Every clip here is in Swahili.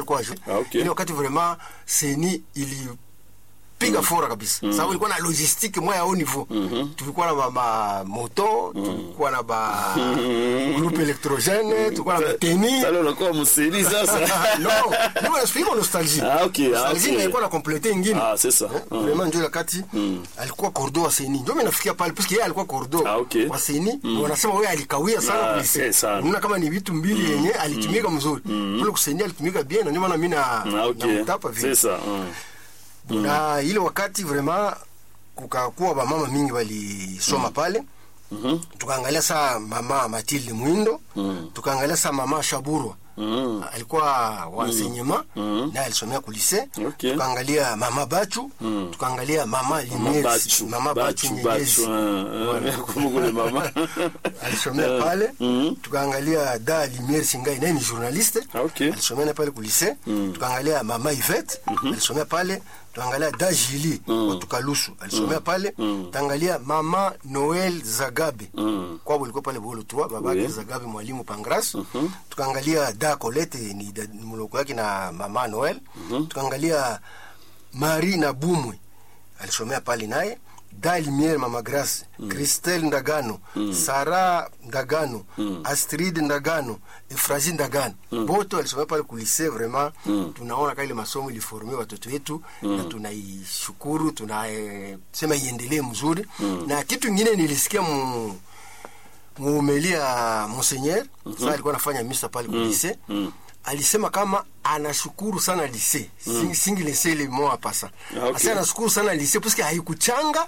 alikuwa jo Ah, okay. ile wakati vraiment seni ili piga fora kabisa sababu ilikuwa na logistique moya au niveau tulikuwa na ma, ma moto tulikuwa na ba groupe électrogène tulikuwa na bateni Sasa unakuwa msiri sasa. no ndio nasifika nostalgie Ah, okay, ah, nostalgie okay. ilikuwa na complete ingine Ah, c'est ça. Eh, vraiment ndio wakati alikuwa cordo wa seni ndio mimi nafikia pale parce que yeye alikuwa cordo Ah, okay. wa seni wanasema wewe alikawia sana Ah, kulise eh, sana. unaona kama ni vitu mbili yenye alitumika mzuri kule kuseni alitumika bien na ndio maana mimi na Ah, okay. namtapa vile C'est ça. mm. na ile wakati vraiment kukakuwa bamama mingi walisoma pale Mhm. tukaangalia saa mama Matilde Mwindo tukaangalia saa mama Shaburwa Mm. alikuwa wansenyema naye alisomea kulise Okay. tukaangalia mama Bachu tukaangalia mama Mama Limiers Bachu. mama Bachu Bachu, Bachu. Nyegezi ah, ah, kumbuka ule mama. alisomea pale tukaangalia da Limiers Singai naye ni journaliste Ah, okay. alisomea naye pale kulise tukaangalia mama Yvette alisomea pale tukaangalia da Jili watu Kalusu alisomea pale tukaangalia mama Noel Zagabe kwabo ilikuwa pale bolo tu babake Oui. Zagabe mwalimu Pangras tukaangalia da Colette ni da- ni mloko yake na mama Noel tukaangalia Marie na Bumwe alisomea pale naye da Limiere mama Grace Christelle Ndagano Sara Ndagano Astrid Ndagano Efrazi Ndagano bote walisomea pale kulise vraiment tunaona kale masomo iliforme watoto wetu na tunaishukuru tunasema iendelee mzuri na kitu ingine nilisikia mu muumelia Monseigneur sasa alikuwa anafanya misa pale kwa lise alisema kama anashukuru sana lise mm. singi lise ile moa pasa Ah, okay. asa anashukuru sana lise parce que haikuchanga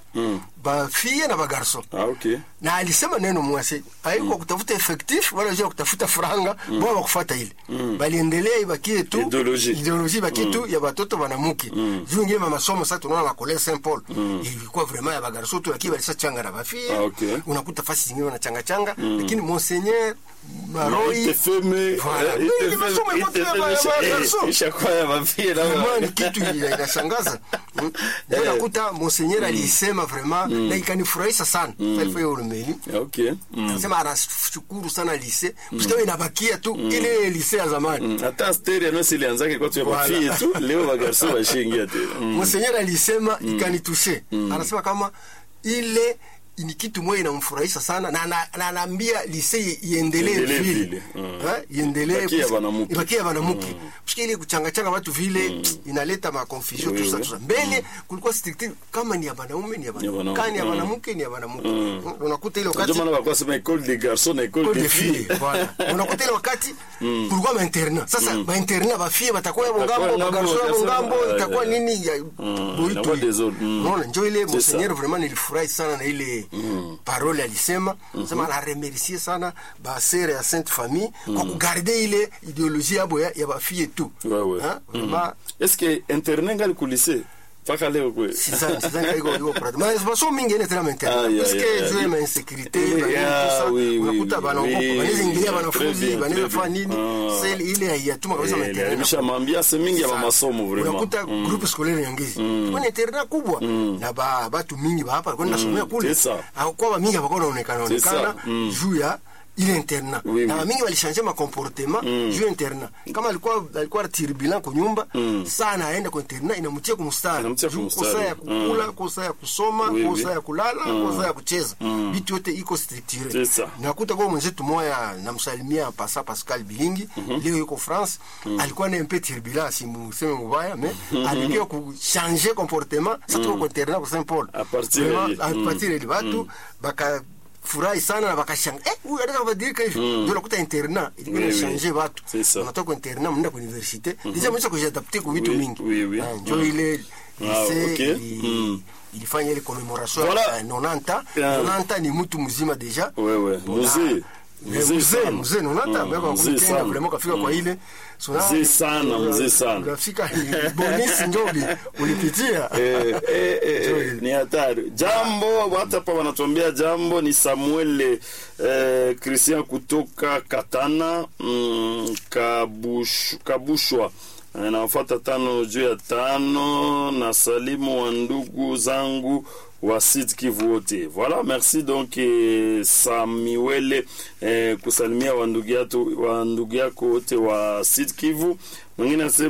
bafie na bagarso Ah, okay. na alisema neno mwase haikuwa kutafuta effectif wala jua kutafuta franga mm. bora kufuata ile baliendelea ibakie tu Ideologie. ideologie ibakie tu ya batoto banamuke juu ngine masomo sasa tunaona la collège Saint Paul ilikuwa vraiment ya bagarso tu lakini balisa changa na bafie Ah, okay. unakuta fasi zingine wanachanga changa lakini monseigneur maroi Itefeme, Voilà. eh, Ile itefeme, masomo ilikuwa tu ya itefeme, ba- ya eh, garso. ishakuwa ya mafia na Vraiment ni kitu ina- inashangaza Mm. ndio Eh. nakuta monseigneur alisema vraiment na ikanifurahisha sana sasa ilifanya urumeli Okay. Mm. anasema anashukuru sana lise msikawe inabakia tu ile lise ya zamani Mm. hata asteri anosi ilianzake kwa tu ya Voilà. mafie tu leo bagarso bashingia tena Mm. monseigneur alisema ikanitushe anasema kama ile ni kitu moja inamfurahisha sana na na- na anaambia lise iendelee Iendelee vile vile, mm. Eh, iendelee Ibakie ya kus- banamuke. ibakie ya banamuke Parce ile kuchangachanga watu vile inaleta ma confusion Oui, tout ça oui. tout ça mbele kulikuwa strict kama ni ya banaume ni ya Ni ya banamuke banamuke. kani ya Mm. banamuke ni ya banamuke unakuta ile ndio wakati maana walikuwa sema école des garçons na école Code des de filles fille, voilà. unakuta ile wakati kulikuwa mainternat sasa mainternat bafie batakuwa yabo Batakuwa ngambo ngambo, bagarso yabo bakasema, ngambo ah, itakuwa yeah. nini ya boitu inakuwa desordre. Mm. unaona njo ile C'est monseigneur vraiment nilifurahi sana na ile parole alisema sema anaremercie sana basere ya sainte famille kwa kugarde ile ideologie yabo ya, ya bafie tu Ouais, ouais. Hein? vraiment est-ce que internet ngali kulise mpaka leo kwe sizani sizani ka iko iko prado mais masomo mingi ene tena Ah, maintenant yeah, parce yeah, que yeah. juu ya insécurité Yeah, banini tout ça oui, oui, unakuta oui, banaogopa oui, banaweza ingilia très wanafunzi bien, banaweza très fanya bien. nini Ah. sasa ile haiyatuma kabisa Eh, mainternat iliharibisha maambiance mingi ya masomo vraiment unakuta groupe scolaire nyangezi kuna internat kubwa na ba batu mingi ba hapa kwenda nasomea kule c'est ça. kwa ba mingi hapakuwa naonekana C'est ça. onekana Mm. juu ya ile internat Oui, na oui. mingi walishange ma comportement juu ya internat kama alikuwa alikuwa turbulent kwa nyumba saa anaenda kwa internat inamtia kumstari Inamtia juu kumstari. kosa ya kukula Mm. kosa ya kusoma Oui, kosa oui. ya kulala kosa ya kucheza vitu yote iko structure C'est ça. nakuta kwa mwenzetu moya namsalimia pasa Pascal Bilingi leo yuko France alikuwa na mpe turbulent simuseme mubaya mais alikia kuchanger comportement sasa tuko kwa internat kwa Saint Paul À partir Vraiment, ya- à mm. partir ya watu baka furahi sana na bakashanga eh huyu anaweza kubadilika hivi ndio nakuta internat ilikuwa Oui, oui. inachange watu C'est ça. unatoka kwa internat mnaenda kwa université deja mwisho kujiadapter kwa vitu Oui, mingi oui, oui. Ah, ndio ile Ah, lycée okay. ili- Mm. ilifanya ile commemoration Voilà. ya 90 Ah. 90 ni mtu mzima deja Ouais, ouais. Bona. Mzee. Eh, Mzee mzee sana. mzee 90 Mm, miaka mzee 19 sana. vraiment kafika kwa ile So, Mzee sana, mzee sana. unafika ni bonisi ndio uli- ulipitia Eh, eh, eh, eh, ni hatari jambo hata hapa wanatuambia jambo ni samuel eh, christian kutoka katana mm, kabush, kabushwa Eh, nafuata tano juu ya tano na salimu wa ndugu zangu wa Sud Kivu wote. Voilà, merci donc eh, Samuel eh, kusalimia wa ndugu yako wa ndugu yako wote wa Sud Kivu. Mwingine anasema